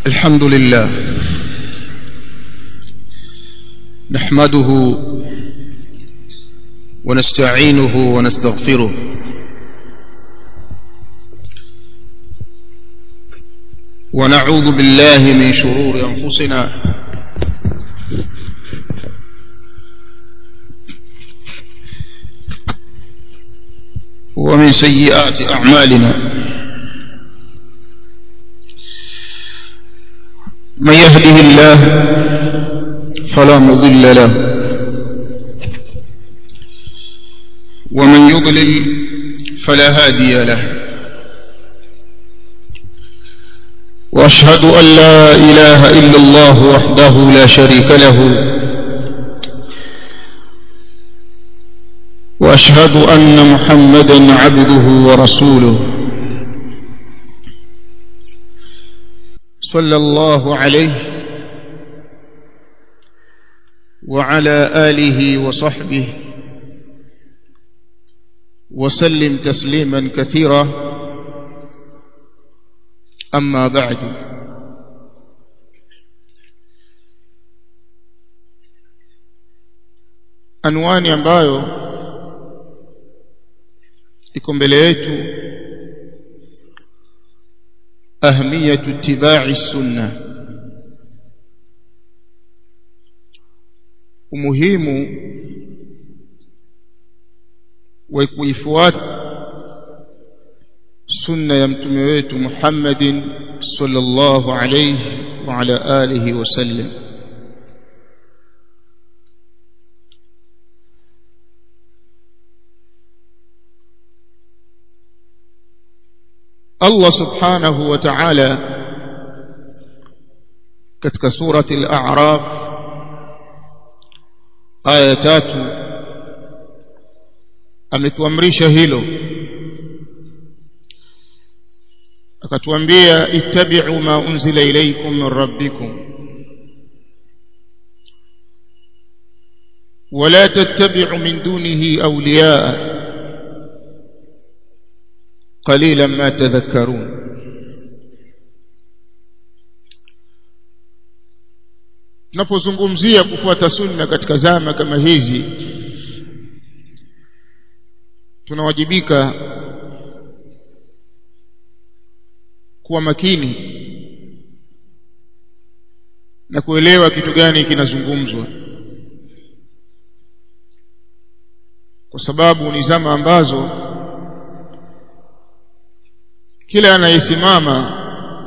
الحمد لله نحمده ونستعينه ونستغفره ونعوذ بالله من شرور أنفسنا ومن سيئات أعمالنا من يهده الله فلا مضل له ومن يضلل فلا هادي له واشهد ان لا اله الا الله وحده لا شريك له واشهد ان محمدا عبده ورسوله صلى الله عليه وعلى اله وصحبه وسلم تسليما كثيرا أما بعد anwani ambayo iko mbele yetu ahmiyatu ittiba'i sunna umuhimu wa kuifuata sunna ya mtume wetu Muhammadin sallallahu alayhi wa ala alihi wasallam Allah subhanahu wa ta'ala katika surati al-a'raf aya tatu ametuamrisha hilo akatuambia ittabi'u ma unzila ilaykum min rabbikum ولا تتبعوا من دونه أولياء قليلا ما تذكرون tunapozungumzia kufuata sunna katika zama kama hizi tunawajibika kuwa makini na kuelewa kitu gani kinazungumzwa kwa sababu ni zama ambazo kila anayesimama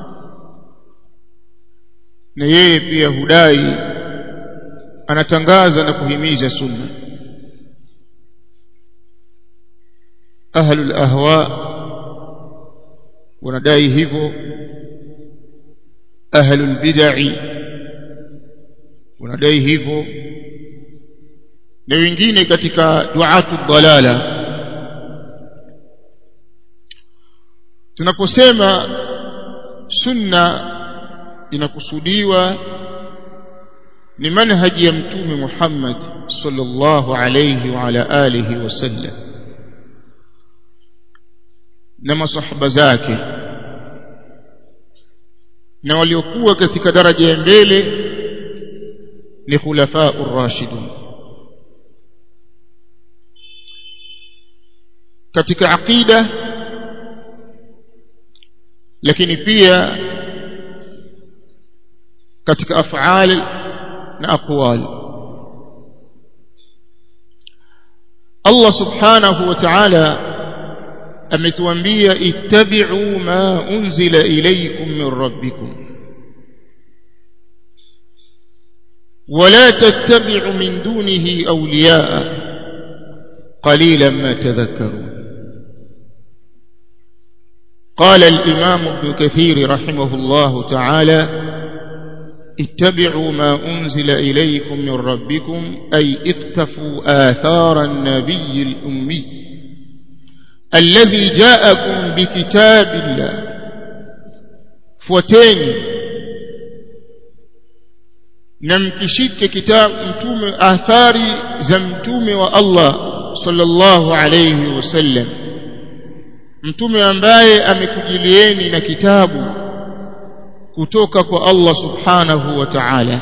na yeye pia hudai anatangaza na kuhimiza sunna ahlul ahwa wanadai hivyo ahlul bid'i wanadai hivyo na wengine katika duatu dalala tunaposema sunna inakusudiwa ni manhaji ya mtume Muhammad sallallahu alayhi wa ala alihi wasallam na masahaba zake na waliokuwa katika daraja ya mbele ni khulafa ar-rashidun katika aqida lakini pia katika af'al na aqwal Allah subhanahu wa ta'ala ametuambia ittabi'u ma unzila ilaykum min rabbikum ولا تتبعوا من دونه أولياء قليلا ما تذكرون قال الإمام ابن كثير رحمه الله تعالى اتبعوا ما أنزل إليكم من ربكم أي اقتفوا آثار النبي الأمي الذي جاءكم بكتاب الله fuateni na mkishike kitabu mtume athari za mtume wa Allah sallallahu alayhi wasallam mtume ambaye amekujilieni na kitabu kutoka kwa Allah subhanahu wa ta'ala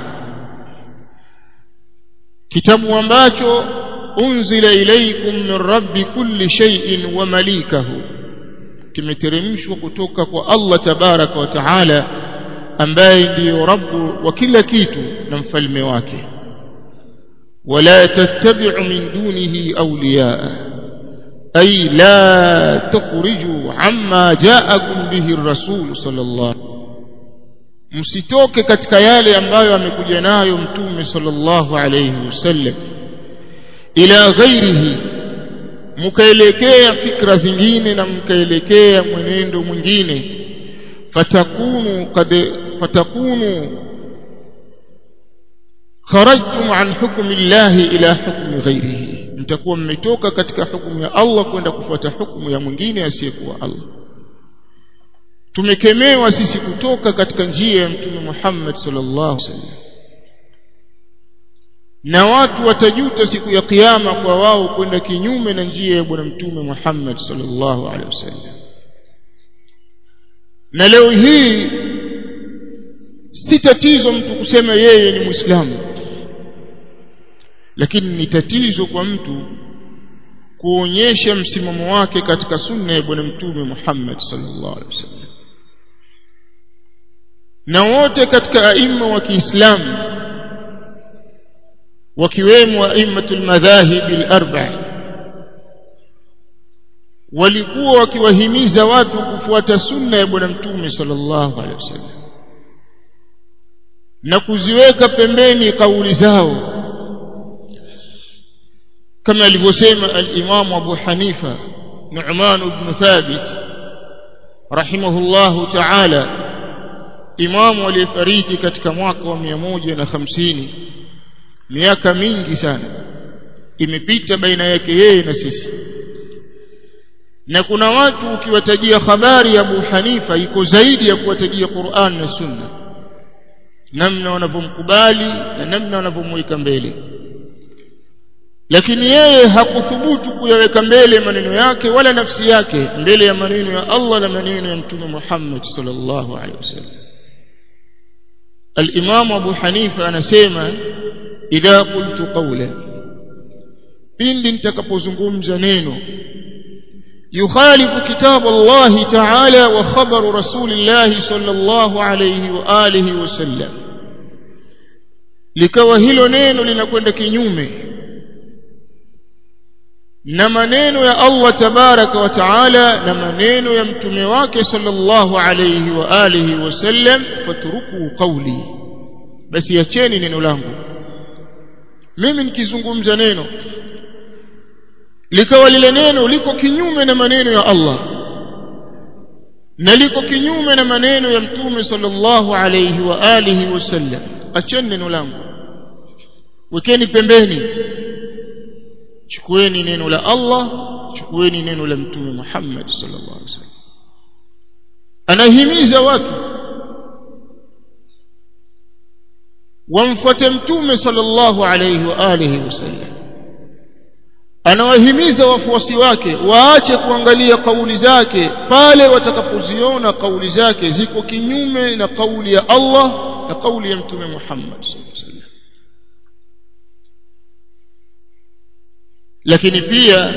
kitabu ambacho unzila ilaykum min rabbi kulli shay'in wa malikahu kimeteremshwa kutoka kwa Allah tabaraka wa taala ambaye ndiyo rabbu wa kila kitu na mfalme wake wala tattabi'u min dunihi awliyaa ay la tukhriju amma ja'akum bihi ar-rasul sallallahu msitoke katika yale ambayo amekuja nayo mtume sallallahu alayhi wasallam ila ghairihi mkaelekea fikra zingine na mkaelekea mwenendo mwingine fatakunu qad fatakunu kharajtum an hukmi llahi ila hukmi ghairihi mtakuwa mmetoka katika hukumu ya Allah kwenda kufuata hukumu ya mwingine asiyekuwa Allah tumekemewa sisi kutoka katika njia ya mtume Muhammad sallallahu alaihi wasallam na watu watajuta siku ya kiyama kwa wao kwenda kinyume na njia ya bwana mtume Muhammad sallallahu alaihi wasallam na leo hii si tatizo mtu kusema yeye ni muislamu lakini ni tatizo kwa mtu kuonyesha msimamo wake katika sunna ya bwana mtume Muhammad sallallahu alaihi wasallam na wote katika aima wa Kiislamu wakiwemo aimatul madhahib al-arba' walikuwa wakiwahimiza watu kufuata sunna ya bwana mtume sallallahu alaihi wasallam na kuziweka pembeni kauli zao kama alivyosema al-Imam Abu Hanifa Nu'man ibn Thabit rahimahullahu ta'ala imamu aliyefariki katika mwaka wa 150 miaka mingi sana imepita baina yake yeye na sisi na kuna watu ukiwatajia habari ya Abu Hanifa iko zaidi ya kuwatajia Qur'an na Sunna namna wanavyomkubali na namna wanavyomweka mbele lakini yeye hakuthubutu kuyaweka mbele maneno yake wala nafsi yake mbele ya maneno ya Allah na maneno ya Mtume Muhammad sallallahu alaihi wasallam الإمام أبو حنيفة أنا سيما إذا قلت قولا pindi nitakapozungumza neno yukhalifu kitab Allah ta'ala wa khabar rasulillah sallallahu alayhi wa alihi wasallam likawa hilo neno linakwenda kinyume na maneno ya Allah tabaraka wa taala na maneno ya mtume wake sallallahu alayhi wa alihi wasallam fatruku qawli basi acheni neno langu mimi nikizungumza neno likawa lile neno liko kinyume na maneno ya Allah na liko kinyume na maneno ya mtume sallallahu alayhi wa alihi wasallam acheni neno langu wekeni pembeni chukueni neno la Allah chukueni neno la mtume Muhammad sallallahu alaihi wasallam anahimiza watu wamfuate mtume sallallahu alaihi wa alihi wasallam anawahimiza wafuasi wake waache kuangalia kauli zake pale watakapoziona kauli zake ziko kinyume na kauli ya Allah na kauli ya mtume Muhammad sallallahu alaihi wasallam lakini pia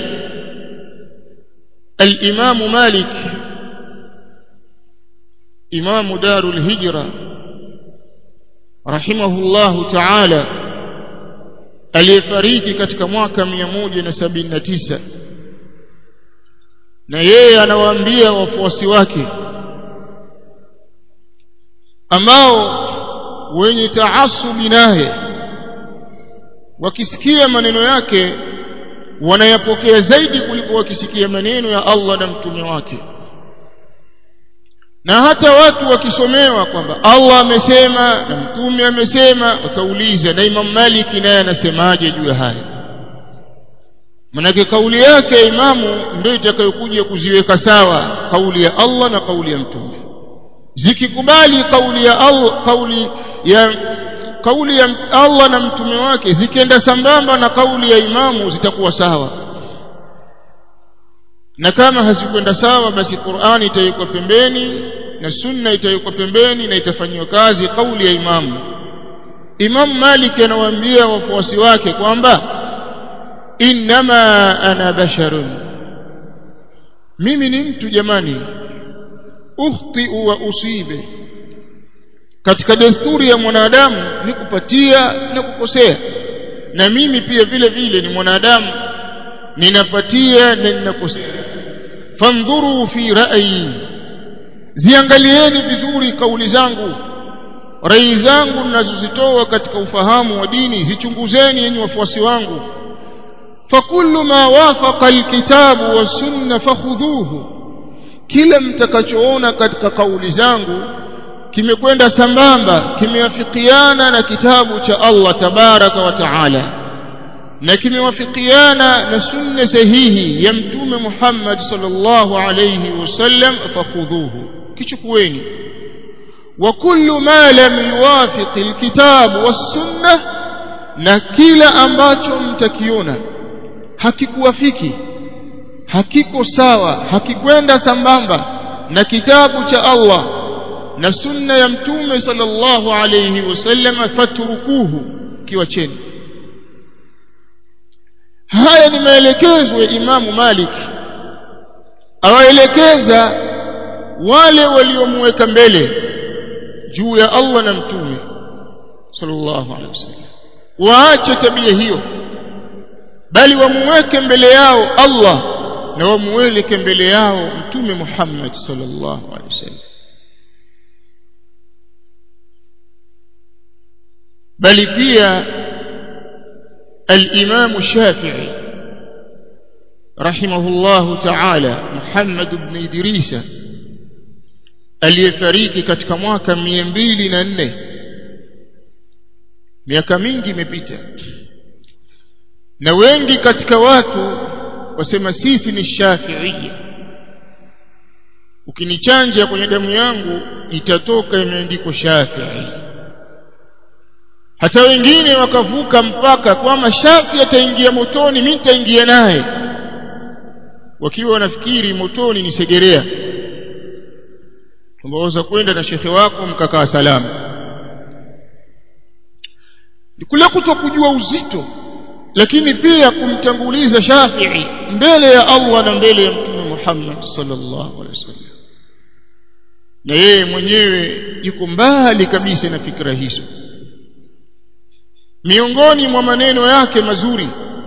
al-Imam Malik Imam Darul Hijra rahimahullahu ta'ala aliyefariki katika mwaka 179 na yeye anawaambia wafuasi wake ambao wenye taasubi naye wakisikia maneno yake wanayapokea zaidi kuliko wakisikia maneno ya Allah na mtume wake na hata watu wakisomewa kwamba Allah amesema na mtume amesema watauliza na Imam Maliki naye anasemaje juu ya haya manake kauli yake imamu ndio itakayokuja kuziweka sawa kauli ya Allah na kauli ya mtume zikikubali kauli ya Allah kauli ya kauli ya Allah na mtume wake zikienda sambamba na kauli ya imamu zitakuwa sawa na kama hazikwenda sawa basi Qur'ani itawekwa pembeni na sunna itawekwa pembeni na itafanyiwa kazi kauli ya imamu Imam Malik anawaambia wafuasi wake kwamba innama ana basharun mimi ni mtu jamani ukhti wa usibe katika desturi ya mwanadamu ni kupatia na kukosea na mimi pia vile vile ni mwanadamu ninapatia na ninakosea fandhuru fi ra'yi ziangalieni vizuri kauli zangu rai zangu ninazozitoa katika ufahamu wa dini zichunguzeni yenye wafuasi wangu fakullu ma wafaqa alkitabu wasunna fakhudhuhu kila mtakachoona katika kauli zangu kimekwenda sambamba kimewafikiana na kitabu cha Allah tabaraka wa taala na kimewafikiana na sunna sahihi ya mtume Muhammad sallallahu alayhi wasallam fakhudhuhu kichukueni وكل ما لم يوافق الكتاب والسنة na kila ambacho mtakiona hakikuwafiki hakiko sawa hakikwenda sambamba na kitabu cha Allah na sunna ya mtume sallallahu alayhi wasallam fatrukuhu kiwacheni haya ni maelekezo ya Imamu Malik awaelekeza wale waliomweka mbele juu ya Allah na mtume sallallahu alaihi wasallam waache tabia hiyo bali wamuweke mbele yao Allah na wamuweleke mbele yao mtume Muhammad sallallahu alaihi wasallam bali pia الإمام الشافعي رحمه الله تعالى محمد بن إدريس aliyefariki katika mwaka mia mbili na nne miaka mingi imepita na wengi katika watu wasema sisi ni shafiia ukinichanja kwenye damu yangu itatoka imeandikwa shafii hata wengine wakavuka mpaka kwamba shafi ataingia motoni mimi nitaingia naye wakiwa wanafikiri motoni ni segerea kwamba kwenda na shekhe wako mkakaa salama ni kule kutokujua uzito lakini pia kumtanguliza Shafi'i mbele ya Allah na mbele ya Mtume Muhammad sallallahu alaihi wasallam na yeye mwenyewe yuko mbali kabisa na fikra hizo miongoni mwa maneno yake mazuri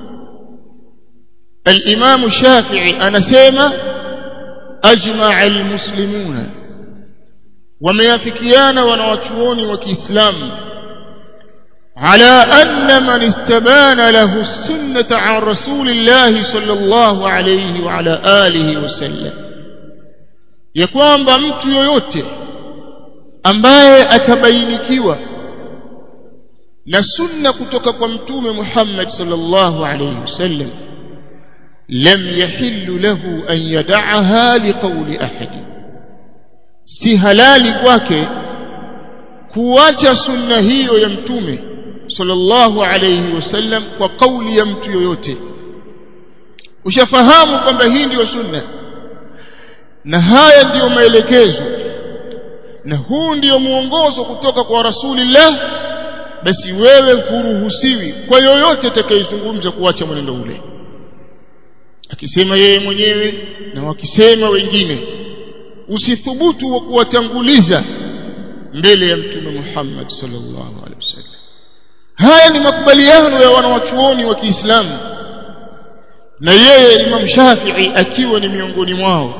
al-Imam Shafi'i anasema ajma'a al-muslimuna wameafikiana wanawachuoni wa Kiislamu على أن من استبان له السنة عن رسول الله صلى الله عليه وعلى آله وسلم يكون mtu yoyote ambaye atabainikiwa na sunna kutoka kwa mtume Muhammad sallallahu alayhi wasallam lam yahillu lahu an yad'aha liqawli ahad si halali kwake kuacha sunna hiyo ya mtume sallallahu alayhi wasallam kwa kauli ya mtu yoyote ushafahamu kwamba hii ndiyo sunna na haya ndiyo maelekezo na huu ndiyo mwongozo kutoka kwa rasulillah basi wewe huruhusiwi kwa yoyote atakayezungumza kuacha mwenendo ule akisema yeye mwenyewe na wakisema wengine usithubutu wa kuwatanguliza mbele ya mtume Muhammad sallallahu alaihi wasallam haya ni makubaliano ya wanawachuoni wa Kiislamu na yeye Imam Shafi'i akiwa ni miongoni mwao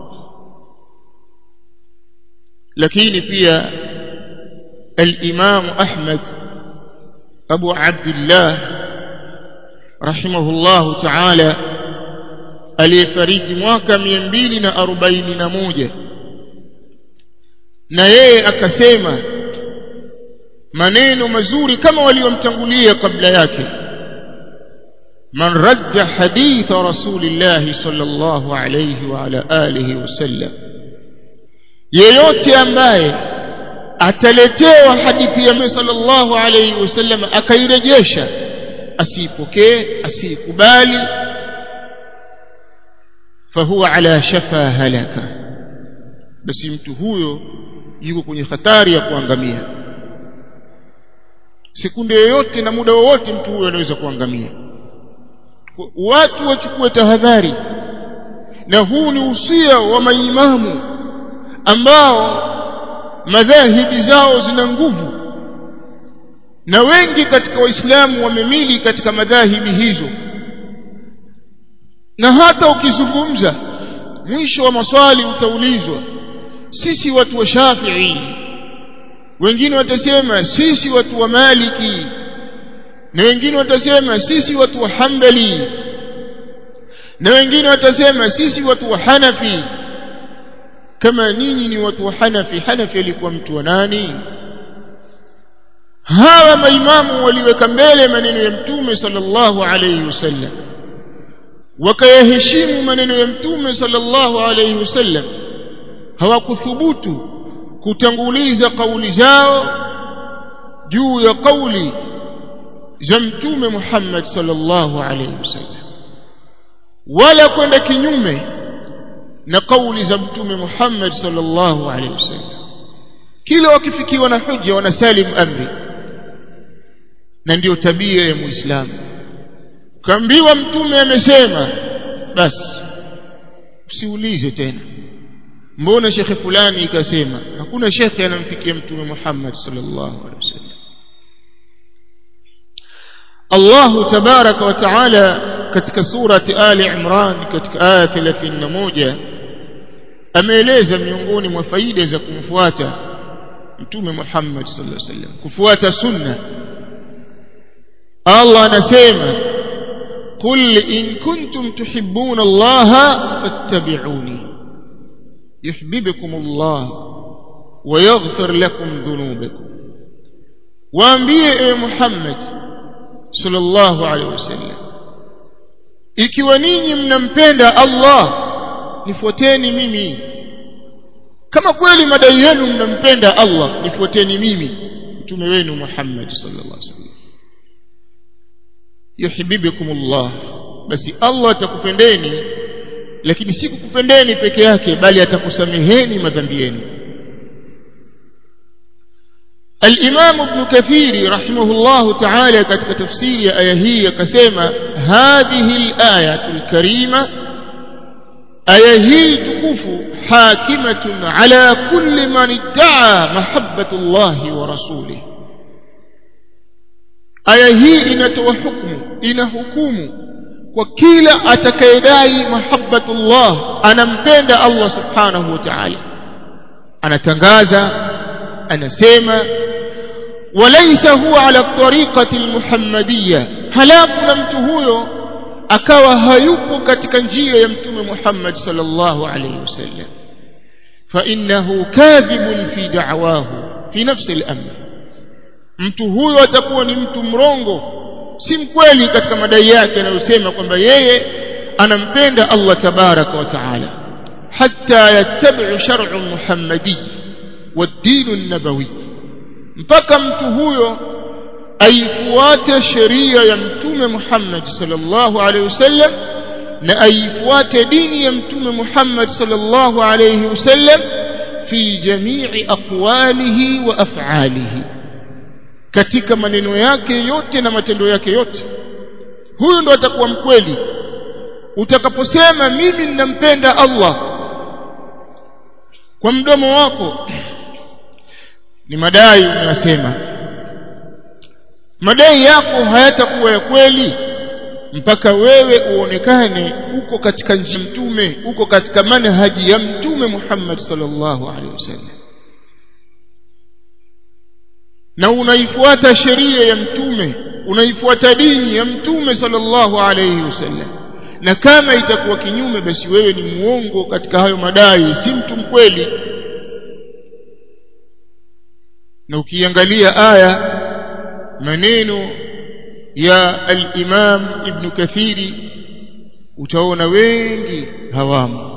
lakini pia al-Imam Ahmad Abu Abdullah rahimahullah ta'ala aliyefariki mwaka 241 na yeye akasema maneno mazuri kama waliomtangulia kabla yake man radda haditha rasulillah sallallahu alayhi wa ala alihi wasallam yeyote ambaye ataletewa hadithi ya Mtume sallallahu alayhi wasallam akairejesha asipokee asikubali fahuwa ala shafa halaka basi mtu huyo yuko kwenye hatari ya kuangamia sekunde yoyote na muda wowote mtu huyo anaweza kuangamia watu wachukue tahadhari na huu ni usia wa maimamu ambao madhahibi zao zina nguvu na wengi katika waislamu wamemili katika madhahibi hizo na hata ukizungumza mwisho wa maswali utaulizwa sisi watu wa Shafi'i wengine watasema sisi watu wa Maliki na wengine watasema sisi watu wa Hanbali na wengine watasema sisi watu wa Hanafi kama ninyi ni watu wa Hanafi Hanafi alikuwa mtu wa nani hawa maimamu waliweka mbele maneno ya mtume sallallahu alayhi wasallam wakayaheshimu maneno ya mtume sallallahu alayhi wasallam hawakuthubutu kutanguliza kauli zao juu ya kauli za mtume Muhammad sallallahu alayhi wasallam wala kwenda kinyume na kauli za mtume Muhammad sallallahu alayhi wasallam kila wakifikiwa na hujja wanasalim amri na ndiyo tabia ya muislamu kaambiwa mtume amesema basi usiulize tena mbona shekhe fulani ikasema hakuna shekhe anamfikia mtume Muhammad sallallahu alaihi wasallam Allah tabaraka wa taala katika surati Ali Imran katika aya 31 ameeleza miongoni mwa faida za kumfuata mtume Muhammad sallallahu alaihi wasallam kufuata sunna Allah anasema قل إن كنتم تحبون الله فاتبعوني يحببكم الله ويغفر لكم ذنوبكم waambie Muhammad sallallahu alaihi wasallam ikiwa ninyi mnampenda Allah nifuateni mimi kama kweli madai yenu mnampenda Allah nifuateni mimi mtume wenu Muhammad sallallahu alaihi wasallam yuhibbukumullah basi Allah atakupendeni lakini si kukupendeni peke yake bali atakusameheni madhambi yenu الإمام ابن كثير رحمه الله تعالى katika tafsiri ya aya hii akasema هذه الآية الكريمة aya hii tukufu hakimatun ala kulli man idda'a mahabbatu Allah wa rasulih aya hii inatoa hukumu ina hukumu kwa kila atakayedai mahabbatullah anampenda Allah subhanahu wa ta'ala anatangaza anasema walaysa huwa ala tariqati almuhammadiyya halafu na mtu huyo akawa hayupo katika njia ya mtume Muhammad sallallahu alayhi wasallam fa innahu kadhibun fi da'wahu fi nafsi al-amr mtu huyo atakuwa ni mtu mrongo si mkweli katika madai yake anayosema kwamba yeye anampenda Allah tabaraka wa taala hatta yattabi'u shar'u muhammadi wad-din an-nabawi mpaka mtu huyo aifuate sheria ya mtume Muhammad sallallahu alaihi wasallam na aifuate dini ya mtume Muhammad sallallahu alaihi wasallam fi jami'i aqwalihi wa af'alihi katika maneno yake yote na matendo yake yote huyu ndo atakuwa mkweli utakaposema mimi ninampenda Allah kwa mdomo wako ni madai unayosema madai yako hayatakuwa ya kweli mpaka wewe uonekane uko katika njia mtume uko katika manhaji ya mtume Muhammad sallallahu alaihi wasallam na unaifuata sheria ya mtume unaifuata dini ya mtume sallallahu alayhi wasallam na kama itakuwa kinyume basi wewe ni muongo katika hayo madai si mtu mkweli na ukiangalia aya maneno ya al-Imam Ibn Kathiri utaona wengi hawamo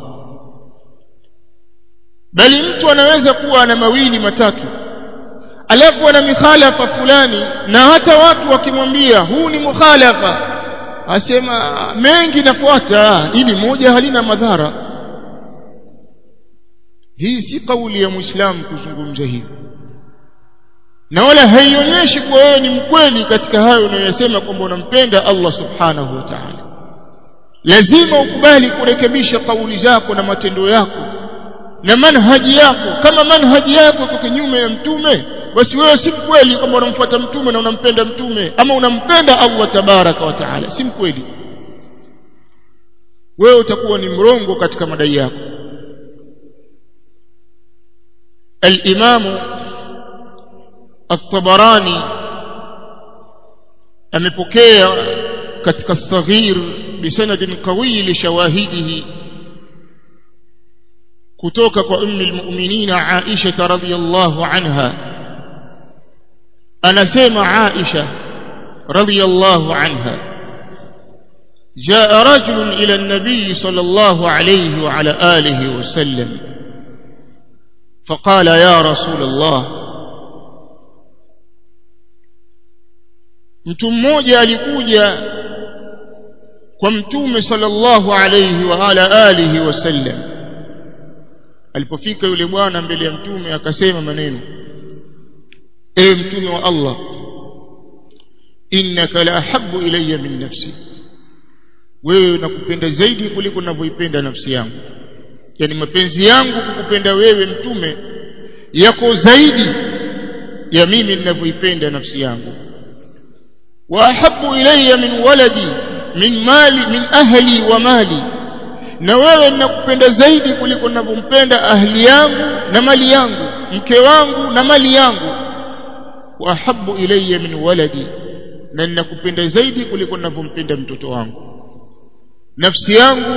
bali mtu anaweza kuwa ana mawili matatu alafu ana mikhalafa fulani na hata watu wakimwambia huu ni mukhalafa asema mengi nafuata ili moja halina madhara hii si kauli ya muislamu kuzungumza hivi na wala haionyeshi kuwa wewe ni mkweli katika hayo unayosema kwamba unampenda Allah subhanahu wa ta'ala lazima ukubali kurekebisha kauli zako na matendo yako na manhaji yako kama manhaji yako iko kinyume ya mtume basi wewe si mkweli kwamba unamfuata mtume na unampenda mtume ama unampenda Allah tabaraka wa taala si mkweli wewe utakuwa ni mrongo katika madai yako al-Imamu at-Tabarani amepokea katika saghir bisanadin qawi li shawahidihi kutoka kwa ummi almu'minin Aisha radhiyallahu anha anasema Aisha radhiyallahu anha جاء رجل إلى النبي صلى الله عليه وعلى آله وسلم فقال يا رسول الله mtu mmoja alikuja kwa mtume sallallahu alayhi wa ala alihi wasallam alipofika yule bwana mbele ya mtume akasema maneno ewe mtume wa Allah innaka la ahabbu ilayya min nafsi wewe nakupenda zaidi kuliko ninavyoipenda nafsi yangu yani mapenzi yangu kukupenda wewe mtume yako zaidi ya mimi ninavyoipenda nafsi yangu wa ahabbu ilayya min waladi min mali min ahli wa mali na wewe ninakupenda zaidi kuliko ninavyompenda ahli yangu na mali yangu mke wangu na mali yangu wa ahabbu ilayya min waladi na ninakupenda zaidi kuliko ninavyompenda mtoto wangu nafsi yangu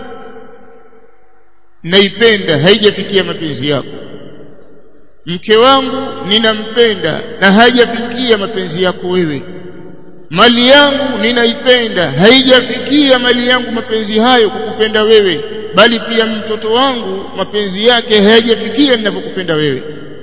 naipenda haijafikia mapenzi yako mke wangu ninampenda na haijafikia mapenzi yako wewe mali yangu ninaipenda haijafikia mali yangu mapenzi hayo kukupenda wewe bali pia mtoto wangu mapenzi yake hayajafikia ninavyokupenda wewe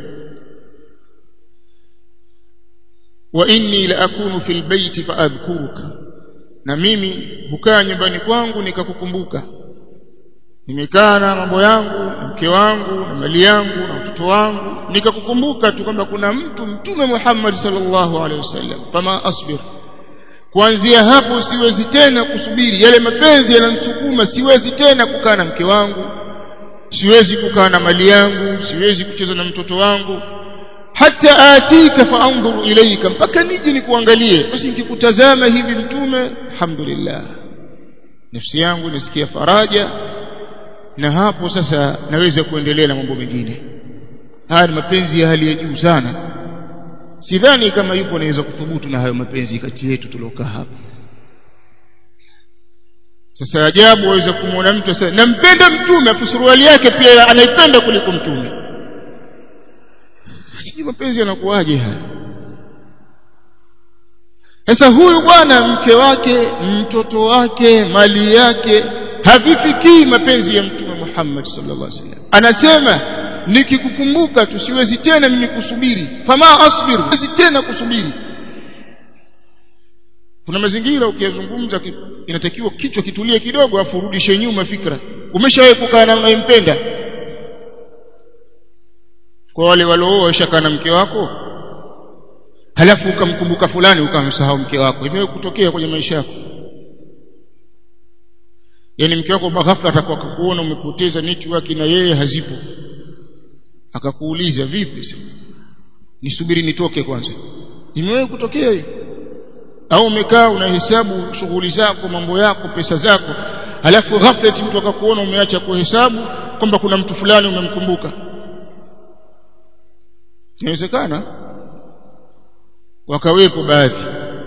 wa inni la akunu fil baiti fa adhkuruka na mimi hukaa nyumbani kwangu nikakukumbuka nimekaa na mambo yangu na mke wangu na mali yangu na mtoto wangu nikakukumbuka tu kwamba kuna mtu mtume Muhammad sallallahu alaihi wasallam fama asbir kuanzia hapo siwezi tena kusubiri yale mapenzi yananisukuma siwezi tena kukaa na mke wangu siwezi kukaa na mali yangu siwezi kucheza na mtoto wangu hata atika faanzuru ilaika mpaka nije nikuangalie basi nikikutazama hivi mtume alhamdulillah nafsi yangu nisikia faraja na hapo sasa naweza kuendelea na mambo mengine haya ni mapenzi ya hali ya juu sana sidhani kama yupo anaweza kuthubutu na hayo mapenzi kati yetu tuliokaa hapa sasa ajabu waweza kumwona mtu sasa nampenda mtume afu suruali yake pia anaipenda kuliko mtume sijui mapenzi yanakuwaje haya sasa huyu bwana mke wake mtoto wake mali yake havifikii mapenzi ya mtume Muhammad sallallahu alaihi wasallam anasema nikikukumbuka tu siwezi tena mimi kusubiri fama asbir siwezi tena kusubiri kuna mazingira ukiyazungumza inatakiwa kichwa kitulie kidogo afu urudishe nyuma fikra umeshawahi kukaa na unayempenda kwa wale walooa ushakaa na mke wako halafu ukamkumbuka fulani ukamsahau mke wako imewe kutokea kwenye maisha yako yani mke wako ghafla atakuwa akakuona umepoteza network na yeye hazipo akakuuliza vipi nisubiri nitoke kwanza imewahi kutokea hiyo au umekaa unahesabu shughuli zako mambo yako pesa zako halafu ghafla mtu akakuona umeacha kuhesabu kwamba kuna mtu fulani umemkumbuka inawezekana wakawepo baadhi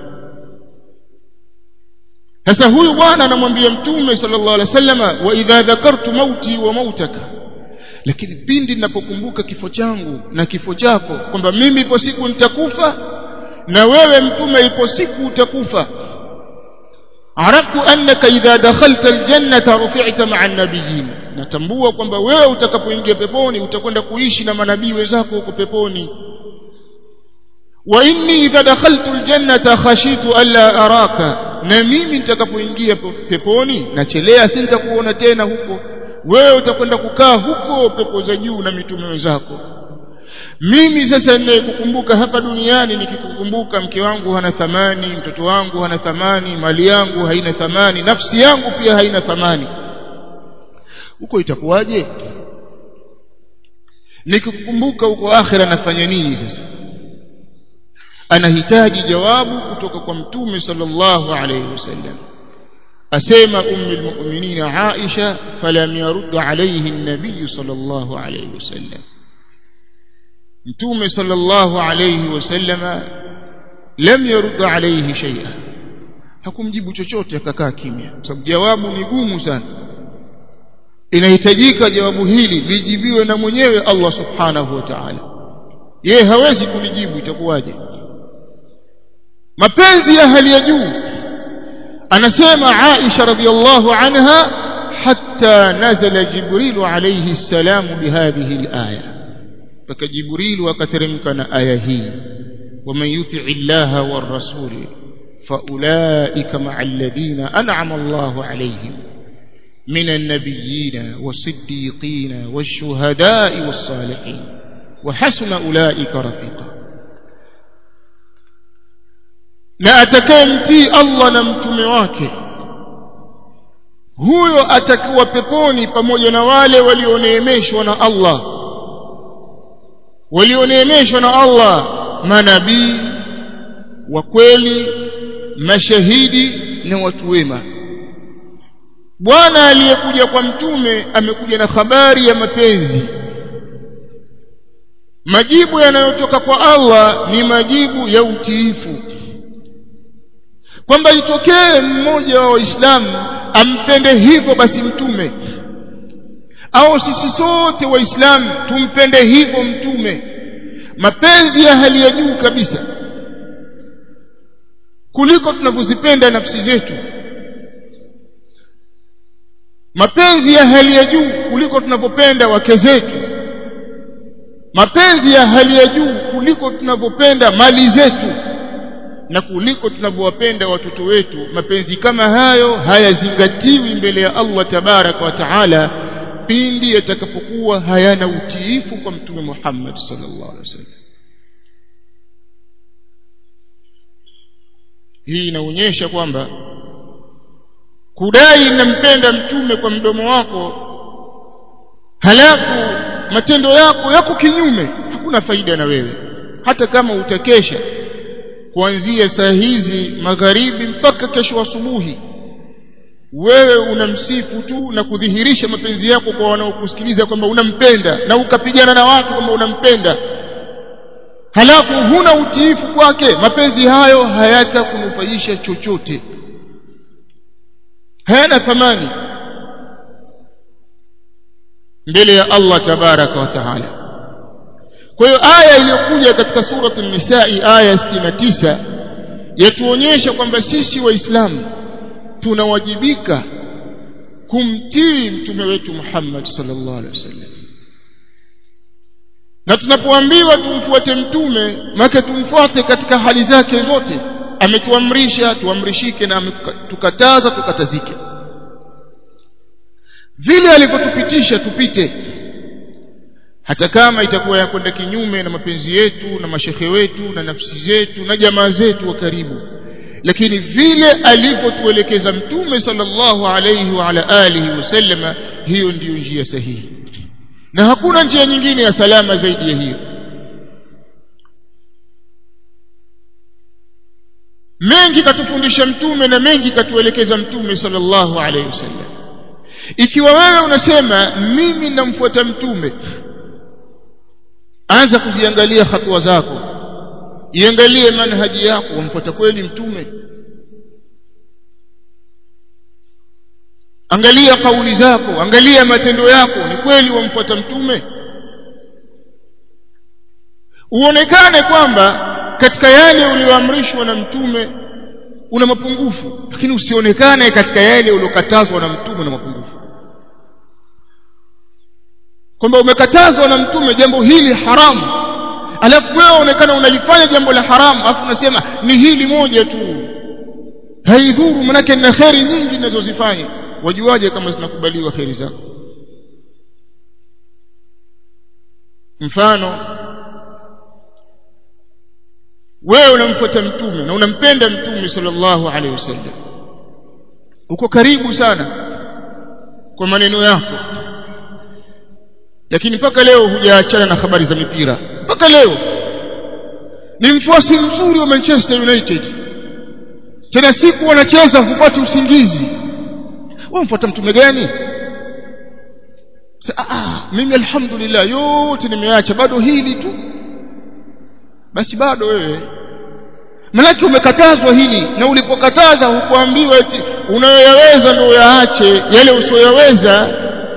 sasa huyu bwana anamwambia mtume sallallahu alaihi wasallam wa idha dhakartu mauti wa mautaka lakini pindi ninapokumbuka kifo changu na kifo chako kwamba mimi ipo siku nitakufa na wewe mtume ipo siku utakufa araftu annaka idha dakhalta aljannata rufi'ta ma'a an-nabiyyin natambua kwamba wewe utakapoingia peponi utakwenda kuishi na manabii wenzako huko peponi wa inni idha dakhaltu aljannata khashitu alla araka na mimi nitakapoingia peponi nachelea sintakuona tena huko wewe utakwenda kukaa huko pepo za juu na mitume wenzako mimi sasa ninayekukumbuka hapa duniani nikikukumbuka mke wangu hana thamani mtoto wangu hana thamani mali yangu haina thamani nafsi yangu pia haina thamani huko itakuwaje nikikukumbuka huko akhira nafanya nini sasa anahitaji jawabu kutoka kwa mtume sallallahu alayhi wasallam asema ummu almu'minin Aisha falam yarud alayhi an-nabiy sallallahu alayhi wasallam mtume sallallahu alayhi wasallam lam yarud alayhi shay'a hakumjibu chochote akakaa kimya kwa sababu jawabu ni gumu sana inahitajika jawabu hili lijibiwe na mwenyewe Allah subhanahu wa ta'ala yeye hawezi kulijibu itakuwaje mapenzi ya hali ya juu anasema Aisha radhiallahu anha hatta nazala Jibril alayhi salam bihadhihi alaya mpaka Jibril akateremka na aya hii ومن يطع الله والرسول فأولئك مع الذين أنعم الله عليهم من النبيين والصديقين والشهداء والصالحين وحسن أولئك رفيقا na atakayemtii Allah na mtume wake huyo atakuwa peponi pamoja na wale walioneemeshwa na Allah walioneemeshwa na Allah manabii wa kweli mashahidi na watu wema bwana aliyekuja kwa mtume amekuja na habari ya mapenzi majibu yanayotoka kwa Allah ni majibu ya utiifu kwamba itokee mmoja wa waislamu ampende hivyo basi mtume au sisi sote waislamu tumpende hivyo mtume mapenzi ya hali ya juu kabisa kuliko tunavyozipenda nafsi zetu mapenzi ya hali ya juu kuliko tunavyopenda wake zetu mapenzi ya hali ya juu kuliko tunavyopenda mali zetu na kuliko tunavyowapenda watoto wetu mapenzi kama hayo hayazingatiwi mbele ya Allah tabaraka wa taala pindi yatakapokuwa hayana utiifu kwa mtume Muhammad sallallahu alaihi wasallam hii inaonyesha kwamba kudai nampenda mtume kwa mdomo wako halafu matendo yako yako kinyume hakuna faida na wewe hata kama utakesha kuanzia saa hizi magharibi mpaka kesho asubuhi wewe unamsifu tu na kudhihirisha mapenzi yako kwa wanaokusikiliza kwamba unampenda na ukapigana na watu kwamba unampenda halafu huna utiifu kwake mapenzi hayo hayatakunufaisha chochote hayana thamani mbele ya Allah tabaraka wa taala kwa hiyo aya iliyokuja katika suratu nisai aya 69 yatuonyesha kwamba sisi waislamu tunawajibika kumtii mtume wetu Muhammad sallallahu alaihi wasallam na tunapoambiwa tumfuate mtume make tumfuate katika hali zake zote ametuamrisha tuamrishike na tukataza tukatazike vile alivyotupitisha tupite hata kama itakuwa yakwenda kinyume na mapenzi yetu na mashehe wetu na nafsi zetu na jamaa zetu wa karibu lakini vile alivyotuelekeza mtume sallallahu alayhi wa ala alihi wasallama hiyo ndiyo njia sahihi na hakuna njia nyingine ya salama zaidi ya hiyo mengi katufundisha mtume na mengi katuelekeza mtume sallallahu alayhi wasallam ikiwa wewe unasema mimi namfuata mtume anza kuziangalia hatua zako iangalie manhaji yako wamfuata kweli mtume angalia kauli zako angalia matendo yako ni kweli wamfuata mtume uonekane kwamba katika yale ulioamrishwa na mtume una mapungufu lakini usionekane katika yale uliokatazwa na mtume na mapungufu kwamba umekatazwa na mtume jambo hili haramu alafu wewe uonekana unalifanya jambo la haramu alafu unasema ni hili moja tu haidhuru manake na kheri nyingi ninazozifanya wajuaje kama zinakubaliwa kheri zako mfano wewe unamfuata mtume na unampenda mtume sallallahu alaihi wasallam uko karibu sana kwa maneno yako lakini mpaka leo hujaachana na habari za mipira mpaka leo ni mfuasi mzuri wa Manchester United tena siku wanacheza hupati usingizi wewe mfuata mtume gani ah mimi alhamdulillah yote nimeacha bado hili tu basi bado wewe manake umekatazwa hili na ulipokataza hukuambiwa eti unayoyaweza ndio yaache yale usiyoyaweza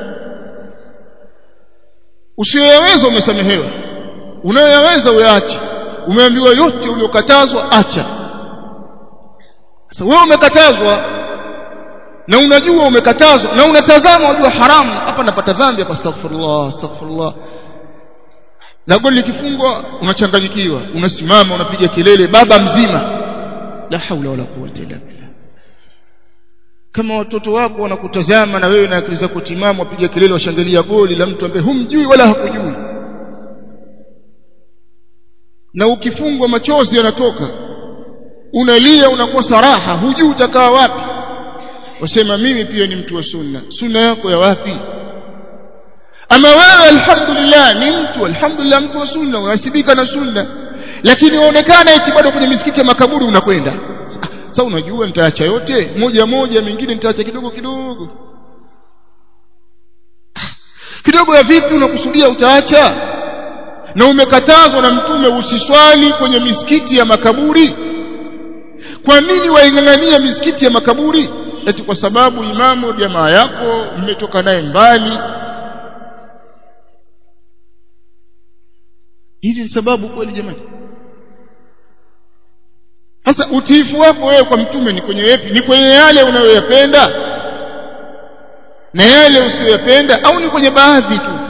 usiyoyaweza umesamehewa unayoyaweza uyaache umeambiwa yote uliokatazwa acha sasa wewe umekatazwa na unajua umekatazwa na unatazama unajua haramu hapa napata dhambi hapa astaghfirullah astaghfirullah na goli likifungwa unachanganyikiwa unasimama unapiga kelele baba mzima la haula wala quwwata illa billah kama watoto wako wanakutazama na wewe na akili zako timamu wapiga kelele washangilia goli la mtu ambaye humjui wala hakujui na ukifungwa machozi yanatoka unalia unakosa raha hujui utakaa wapi wasema mimi pia ni mtu wa sunna sunna yako ya wapi ama wewe alhamdulillah ni mtu alhamdulillah mtu wa sunna unasibika na sunna lakini uonekana eti bado kwenye misikiti ya makaburi unakwenda sasa unajua nitaacha yote moja moja mengine nitaacha kidogo kidogo kidogo ya vipi unakusudia utaacha na umekatazwa na mtume usiswali kwenye misikiti ya makaburi kwa nini waingangania misikiti ya makaburi eti kwa sababu imamu jamaa yako mmetoka naye mbali hizi ni sababu kweli jamani sasa utiifu wako wewe kwa mtume ni kwenye yapi ni kwenye yale unayoyapenda na yale usiyoyapenda au ni kwenye baadhi tu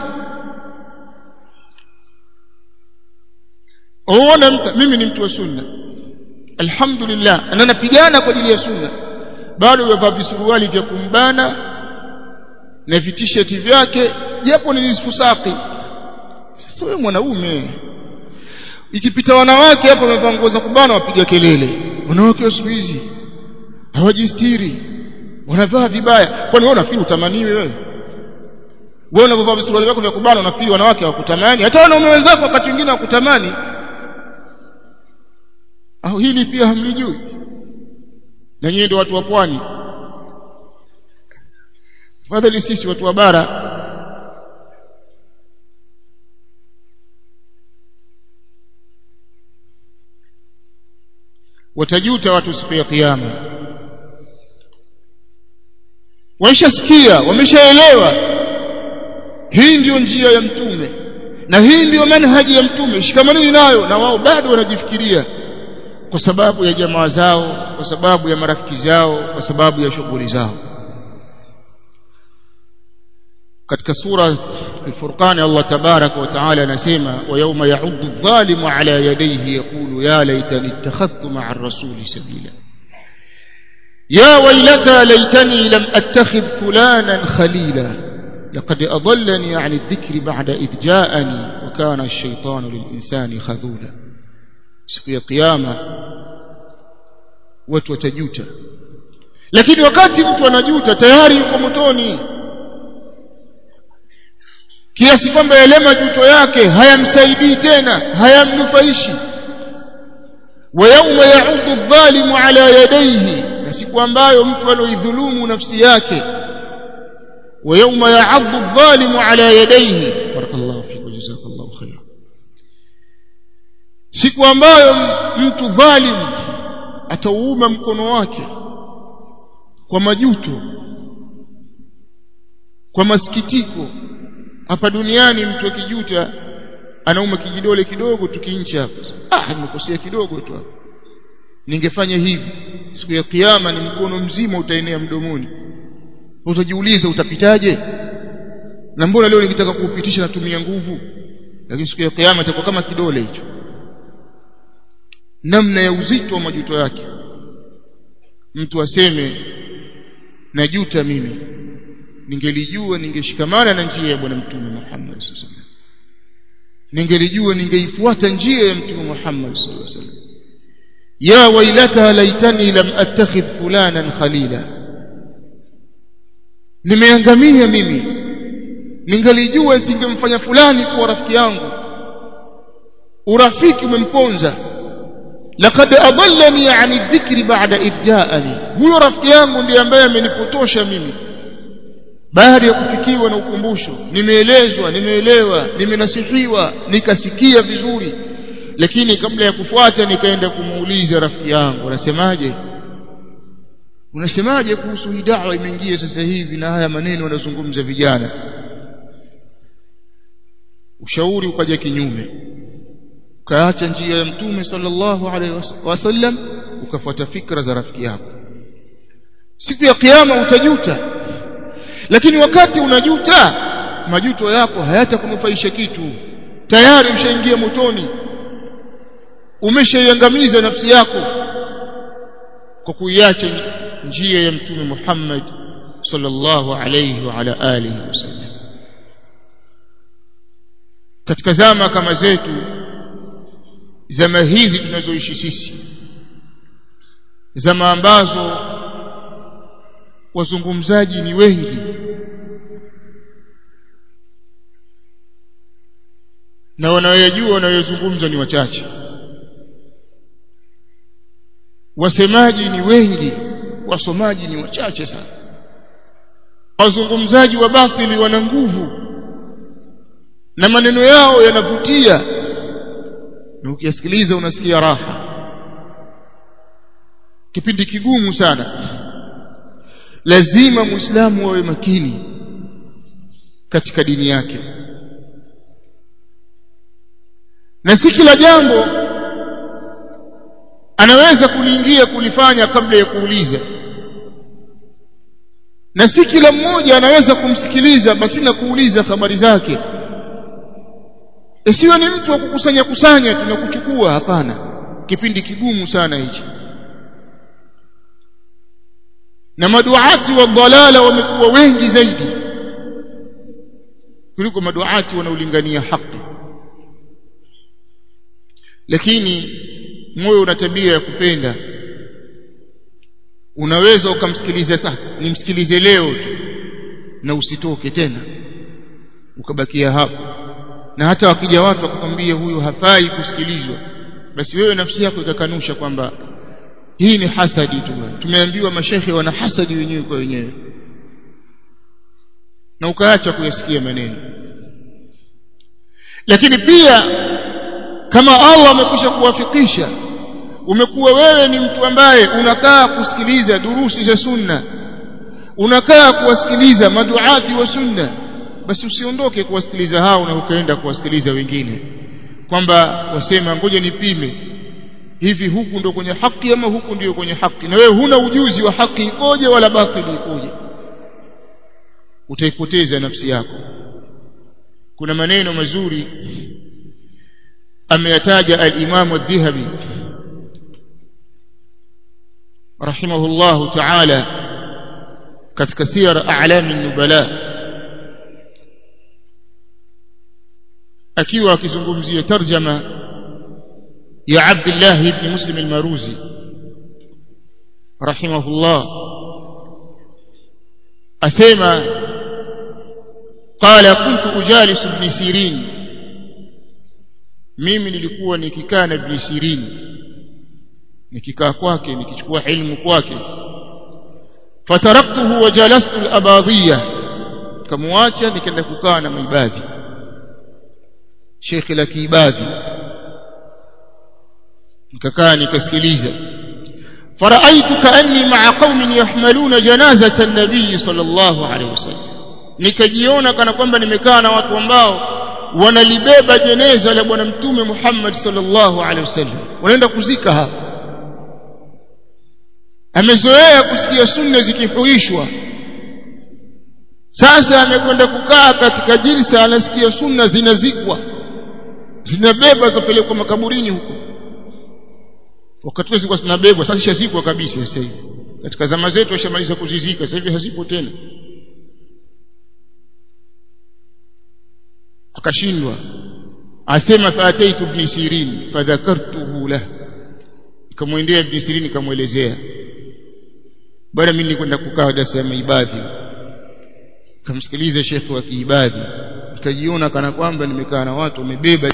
uona mimi ni mtu wa sunna alhamdulillah na napigana kwa ajili ya sunna bado yavaa visuruali vya kumbana na vitisheti vyake japo ni nisfu saki sasa wewe mwanaume ikipita wanawake hapo wamevaa nguo za kubana wapiga kelele wanawake wa siku hizi hawajistiri wanavaa vibaya kwani wewe unafikiri utamaniwe wewe wewe unavaa visuruali vyako vya kubana unafikiri wanawake hawakutamani hata wanaume wenzako wakati mwingine hawakutamani au hili pia hamlijui na nyinyi ndio watu wa pwani fadhali sisi watu wa bara watajuta watu siku ya kiyama waishasikia wameshaelewa hii ndiyo njia ya mtume na hii ndiyo manhaji ya mtume shikamanini nayo na wao bado wanajifikiria kwa sababu ya jamaa zao kwa sababu ya marafiki zao kwa sababu ya shughuli zao katika sura الفرقان الله تبارك وتعالى نسيما ويوم يعض الظالم على يديه يقول يا ليتني اتخذت مع الرسول سبيلا يا ويلتى ليتني لم أتخذ فلانا خليلا لقد أضلني عن الذكر بعد إذ جاءني وكان الشيطان للإنسان خذولا siku ya kiyama watu watajuta lakini wakati mtu anajuta tayari yuko motoni kiasi kwamba yale majuto yake hayamsaidii tena hayamnufaishi wa yauma yaudu dhalimu ala yadayhi na siku ambayo mtu aloidhulumu nafsi yake wa yauma yaaddu dhalimu ala yadayhi barakallahu fikum jazakallahu khairan siku ambayo mtu dhalim atauuma mkono wake kwa majuto kwa masikitiko hapa duniani mtu akijuta anauma kijidole kidogo tukincha hapo ah nimekosea kidogo tu hapo ningefanya hivi siku ya kiyama ni mkono mzima utaenea mdomoni utajiuliza utapitaje na mbona leo nikitaka kuupitisha natumia nguvu lakini siku ya kiyama itakuwa kama kidole hicho namna ya uzito wa majuto yake mtu aseme najuta mimi ningelijua ningeshikamana na njia ya bwana mtume Muhammad sallallahu ningelijua ningeifuata njia ya mtume Muhammad sallallahu alaihi wasallam ya wailata laitani lam attakhidh fulanan khalila nimeangamia mimi ningalijua singemfanya fulani kuwa rafiki yangu urafiki umemponza laqad adallani ani dhikri ba'da idh ja'ani huyo rafiki yangu ndiye ambaye amenipotosha mimi baada ya kufikiwa na ukumbusho nimeelezwa nimeelewa nimenasihiwa nikasikia vizuri lakini kabla ya kufuata nikaenda kumuuliza rafiki yangu unasemaje unasemaje kuhusu hii dawa imeingia sasa hivi na haya maneno wanazungumza vijana ushauri ukaja kinyume ukaacha njia ya mtume sallallahu alaihi wasallam ukafuata fikra za rafiki yako siku ya kiyama utajuta lakini wakati unajuta majuto yako hayatakunufaisha kitu tayari ushaingia motoni umeshaiangamiza nafsi yako kwa kuiacha njia ya mtume Muhammad sallallahu alayhi wa ala alihi wasallam katika zama kama zetu zama hizi tunazoishi sisi zama ambazo wazungumzaji ni wengi na wanayojua wanayozungumza ni wachache wasemaji ni wengi wasomaji ni wachache sana wazungumzaji wa batili wana nguvu na maneno yao yanavutia na ukiyasikiliza unasikia raha kipindi kigumu sana lazima muislamu awe makini katika dini yake na si kila jambo anaweza kuliingia kulifanya kabla ya kuuliza na si kila mmoja anaweza kumsikiliza basi na kuuliza habari zake isiwe ni mtu wa kukusanya kusanya tunakuchukua hapana kipindi kigumu sana hichi na maduati wa dhalala wamekuwa wengi zaidi kuliko maduati wanaolingania haki lakini moyo una tabia ya kupenda unaweza ukamsikiliza sasa nimsikilize leo tu na usitoke tena ukabakia hapo na hata wakija watu wakukwambia huyu hafai kusikilizwa basi wewe nafsi yako ikakanusha kwamba hii ni hasadi tu tumeambiwa mashehe wana hasadi wenyewe kwa wenyewe na ukaacha kuyasikia maneno lakini pia kama Allah amekwisha kuwafikisha umekuwa wewe ni mtu ambaye unakaa kusikiliza durusi za sunna unakaa kuwasikiliza maduati wa sunna basi usiondoke kuwasikiliza hao na ukaenda kuwasikiliza wengine kwamba wasema ngoja nipime hivi huku ndo kwenye haki ama huku ndio kwenye haki na wewe huna ujuzi wa haki ikoje wala batili ikoje utaipoteza nafsi yako kuna maneno mazuri ameyataja al-Imam ad-Dhahabi rahimahullahu ta'ala katika siyar a'lam an-nubala akiwa akizungumzia tarjama ya Abdullah ibn Muslim al-Maruzi rahimahullah asema qala kuntu ujalis ibn Sirin mimi nilikuwa nikikaa na ibn Sirin nikikaa kwake nikichukua ilmu kwake fataraktuhu wa jalastu al-abadiyya kamwacha nikaenda kukaa na maibadhi Sheikh la Kiibadhi nikakaa nikasikiliza faraitu kaanni ma'a qaumin yahmaluna janazata an-nabiy sallallahu alayhi wasallam nikajiona kana kwamba nimekaa na watu ambao wanalibeba jeneza la bwana mtume Muhammad sallallahu alaihi wasallam wanaenda kuzika hapa amezoea kusikia sunna zikihuishwa sasa amekwenda kukaa katika jilsa anasikia sunna zinazikwa zinabeba zopelekwa makaburini huko wakati zilikuwa zinabebwa sasa shazikwa kabisa sasa hivi katika zama zetu washamaliza kuzizika sasa hivi hazipo tena akashindwa asema faataitu ibn sirin fadhakartuhu lah nikamwendea ibn sirin nikamwelezea bwana mimi nilikwenda kukaa darasa ya maibadhi kamsikiliza shekhi wa kiibadhi nikajiona kana kwamba nimekaa na watu wamebeba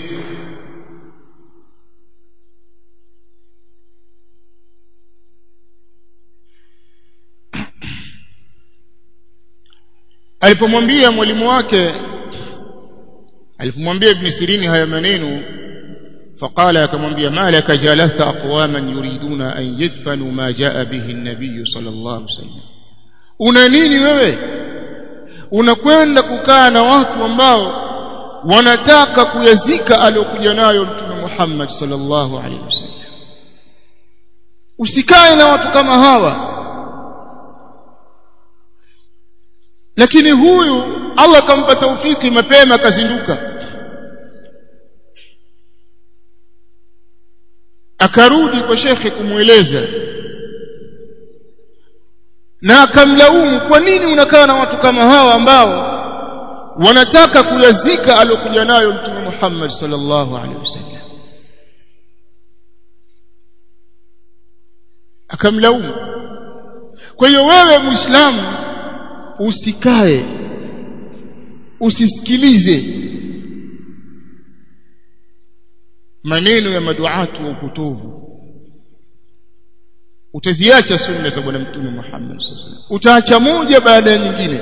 alipomwambia mwalimu wake alipomwambia ibn sirini haya maneno فقال akamwambia malaka jalasta aqwaman yuriduna an yadfanu ma jaa bihi an-nabiy sallallahu alaihi wasallam una nini wewe unakwenda kukaa na watu ambao wanataka kuyazika aliyokuja nayo mtume Muhammad sallallahu alaihi wasallam usikae na watu kama hawa lakini huyu Allah akampa taufiki mapema akazinduka akarudi kwa shekhe kumweleza na akamlaumu kwa nini unakaa na watu kama hawa ambao wanataka kuyazika alokuja nayo mtume Muhammad sallallahu alaihi wasallam akamlaumu kwa hiyo wewe muislamu usikae usisikilize maneno ya maduatu wa upotovu utaziacha sunna za bwana mtume Muhammad sallallahu alaihi utaacha moja baada ya nyingine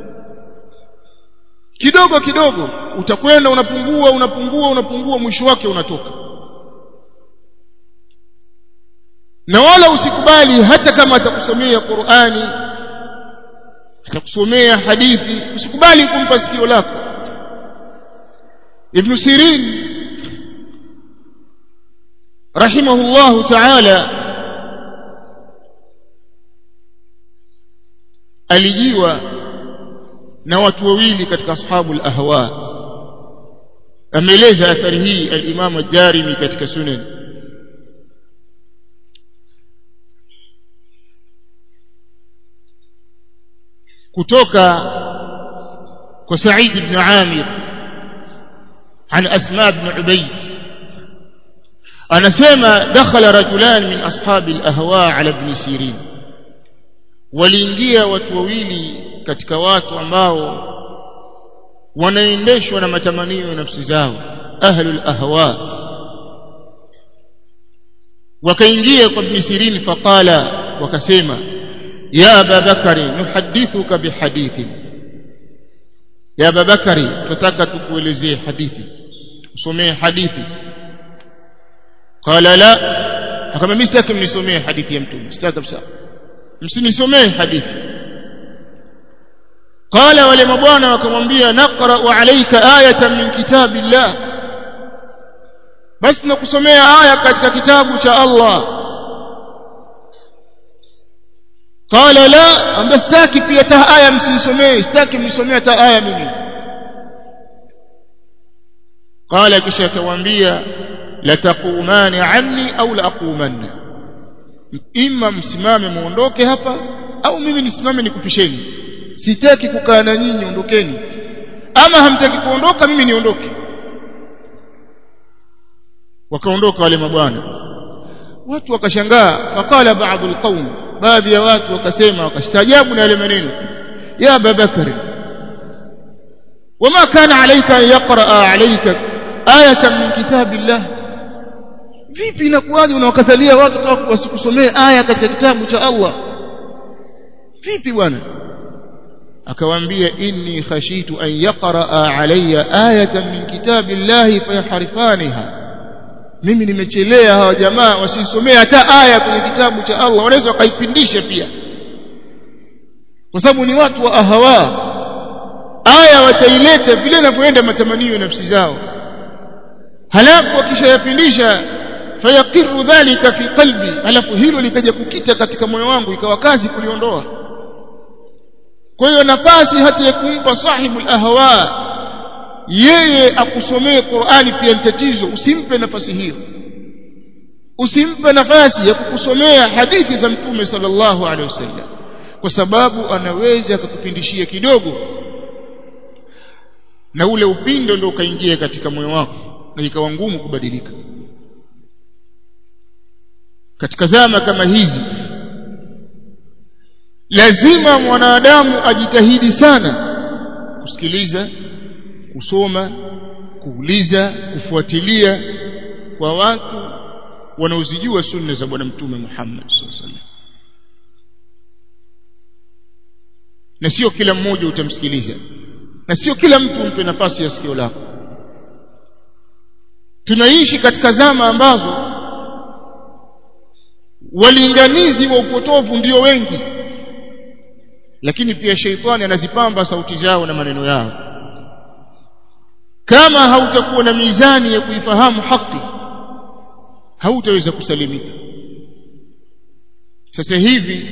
kidogo kidogo utakwenda unapungua unapungua unapungua mwisho wake unatoka na wala usikubali hata kama atakusomea Qur'ani atakusomea hadithi usikubali kumpa sikio lako Ibn Sirin rahimahullahu ta'ala alijiwa na watu wawili katika ashabu al-ahwa ameeleza athari hii al-Imam ad-Darimi katika sunan kutoka kwa Sa'id ibn Amir عن أسماء بن عبيد anasema dakhala rajulan min ashabi al-ahwa ala ibn sirin waliingia watu wawili katika watu ambao wanaendeshwa na matamanio ya nafsi zao ahlul ahwa wakaingia kwa ibn sirin faqala wakasema ya ababakari nuhadithuka bihadithi ya ababakari tutaka tukuelezee hadithi usomee hadithi qala la akama mimi sitaki mnisomee hadithi ya mtume sitaki kabisa msinisomee hadithi qala wale mabwana wakamwambia naqra alayka ayatan min kitabillah basi nakusomea aya katika kitabu cha Allah qala la amba sitaki pia ta aya msinisomee sitaki mnisomee hata aya mimi qala kisha akamwambia latakumani anni au laaqumanna imma msimame muondoke hapa au mimi nisimame nikupisheni sitaki kukaa na nyinyi ondokeni ama hamtaki kuondoka mimi niondoke wakaondoka wale mabwana watu wakashangaa faqala baadhi alqaum baadhi ya watu wakasema wakastaajabu na yale maneno ya ababakari wama kana alayka an yaqra alayka ayatan min kitabillah vipi inakuwaje unawakatalia watu wasikusomee aya katika kitabu cha Allah vipi bwana akawaambia inni khashitu an yaqra alayya ayatan min kitabillahi fayahrifaniha mimi nimechelea hawa jamaa wasisomee hata aya kwenye kitabu cha Allah wanaweza wakaipindisha pia kwa sababu ni watu wa ahawa aya wataileta vile inavyoenda matamanio ya nafsi zao halafu wakishayapindisha fayaqiru dhalika fi qalbi halafu hilo likaja kukita katika moyo wangu ikawa kazi kuliondoa kwa hiyo nafasi hata ya kumpa sahibu ahwa yeye akusomee Qur'ani pia ni tatizo usimpe nafasi hiyo usimpe nafasi ya kukusomea hadithi za mtume sallallahu alaihi wasallam kwa sababu anaweza akakupindishia kidogo na ule upindo ndio ukaingia katika moyo wako na ikawa ngumu kubadilika katika zama kama hizi lazima mwanadamu ajitahidi sana kusikiliza kusoma kuuliza kufuatilia kwa watu wanaozijua sunna za bwana mtume Muhammad sallallahu alaihi wasallam na sio kila mmoja utamsikiliza na sio kila mtu umpe nafasi ya sikio lako tunaishi katika zama ambazo walinganizi wa upotovu ndio wengi lakini pia sheitani anazipamba sauti zao na maneno yao kama hautakuwa na mizani ya kuifahamu haki hautaweza kusalimika sasa hivi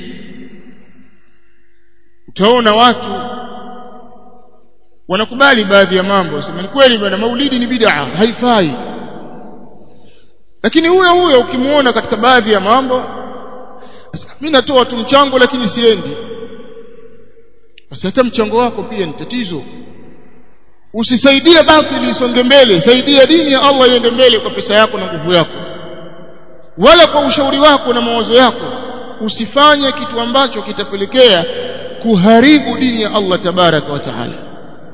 utaona watu wanakubali baadhi ya mambo wasema ni kweli bwana maulidi ni bid'a haifai lakini huyo huyo ukimuona katika baadhi ya mambo mimi natoa tu mchango lakini siendi basi hata mchango wako pia ni tatizo usisaidie batili isonge mbele saidia dini ya Allah iende mbele kwa pesa yako na nguvu yako wala kwa ushauri wako na mawazo yako usifanye kitu ambacho kitapelekea kuharibu dini ya Allah tabaraka wa taala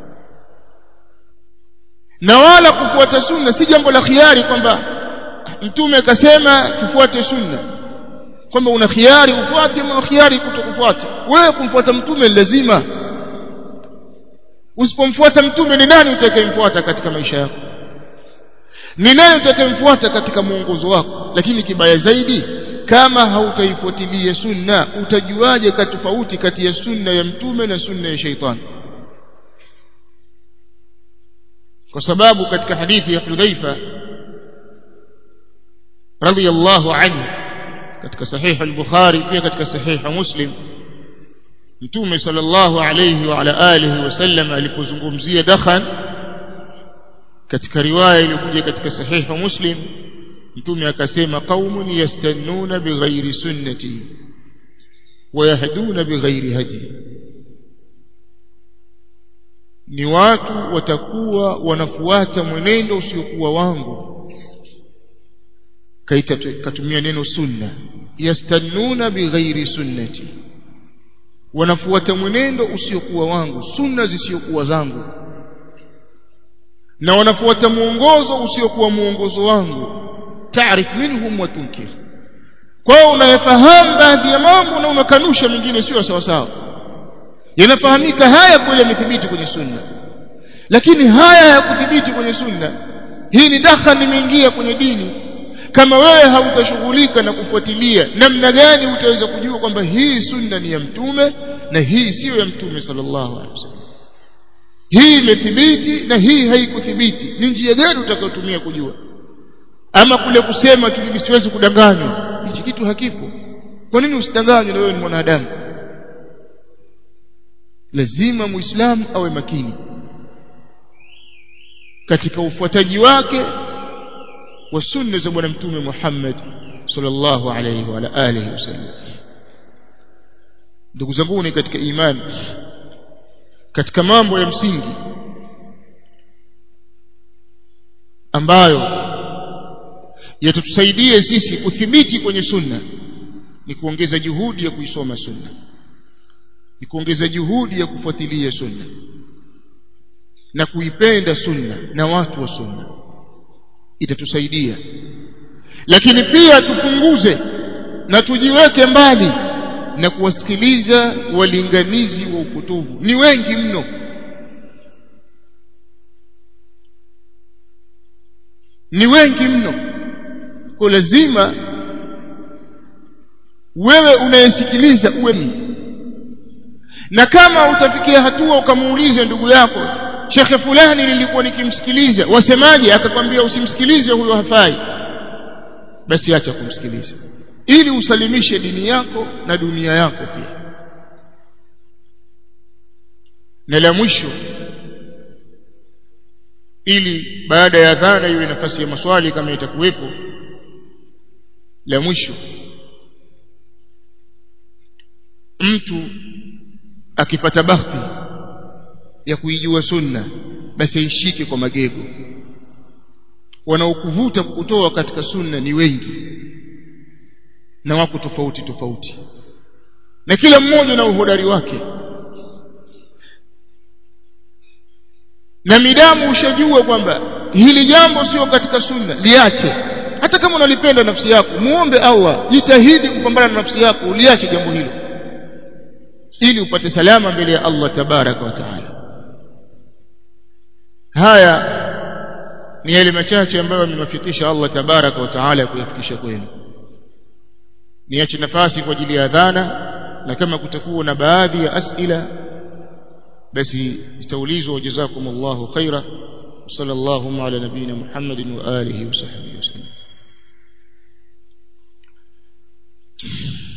na wala kufuata sunna si jambo la khiari kwamba mtume akasema tufuate sunna kwamba una khiari ufuate una khiari kutokufuata wewe kumfuata mtume lazima usipomfuata mtume ni nani utakayemfuata katika maisha yako ni nani utakayemfuata katika mwongozo wako lakini kibaya zaidi kama hautaifuatilia sunna utajuaje ka tofauti kati ya sunna ya mtume na sunna ya shaitani kwa sababu katika hadithi ya Hudhaifa radhiyallahu anhu katika sahihi al-Bukhari pia katika sahihi Muslim Mtume sallallahu alayhi wa ala alihi wasallam alipozungumzia dakhan katika riwaya iliyokuja katika sahihi Muslim Mtume akasema qaumun yastannuna bighairi sunnati wa yahduna bighairi hadi ni watu watakuwa wanafuata mwenendo usiokuwa wangu kaita katumia neno sunna yastannuna bighairi sunnati wanafuata mwenendo usiokuwa wangu sunna zisiokuwa zangu na wanafuata mwongozo usiokuwa mwongozo wangu taarif minhum wa tunkir kwao unayafahamu baadhi ya mambo na unakanusha mengine sio sawa sawa yanafahamika haya kweli yamethibiti kwenye sunna lakini haya hayakuthibiti kwenye sunna hii ni dakhan imeingia kwenye dini kama wewe hautashughulika na kufuatilia namna gani utaweza kujua kwamba hii sunna ni ya mtume na hii siyo ya mtume sallallahu alaihi wasallam hii imethibiti na hii haikuthibiti ni njia gani utakayotumia kujua ama kule kusema tu siwezi kudanganywa hichi kitu hakipo kwa nini usidanganywe na wewe ni mwanadamu lazima muislamu awe makini katika ufuataji wake wa sunna za bwana mtume Muhammad sallallahu alayhi wa alihi wasallam ndugu zangu ni katika imani katika mambo ya msingi ambayo yatatusaidia sisi kuthibiti kwenye sunna ni kuongeza juhudi ya kuisoma sunna ni kuongeza juhudi ya kufuatilia sunna na kuipenda sunna na watu wa sunna itatusaidia lakini pia tupunguze na tujiweke mbali na kuwasikiliza walinganizi wa upotovu ni wengi mno ni wengi mno kwa lazima wewe unayesikiliza uwe na kama utafikia hatua ukamuulize ndugu yako shekhe fulani nilikuwa nikimsikiliza wasemaje akakwambia usimsikilize huyo hafai basi acha kumsikiliza ili usalimishe dini yako na dunia yako pia na la mwisho ili baada ya dhana iwe nafasi ya maswali kama itakuwepo la mwisho mtu akipata bahati ya kuijua sunna basi aishike kwa magego wanaokuvuta kukutoa katika sunna ni wengi na wako tofauti tofauti na kila mmoja na uhodari wake na midamu ushajua kwamba hili jambo sio katika sunna liache hata kama unalipenda nafsi yako muombe Allah jitahidi kupambana na nafsi yako uliache jambo hilo ili upate salama mbele ya Allah tabaraka wa taala haya ni yale machache ambayo amewafikisha Allah tabaraka wa taala kuyafikisha kwenu niache nafasi kwa ajili ya adhana na kama kutakuwa na baadhi ya asila basi itaulizwa jazakumullahu khaira sallallahu ala nabina muhammadin wa alihi wa sahbihi wasallam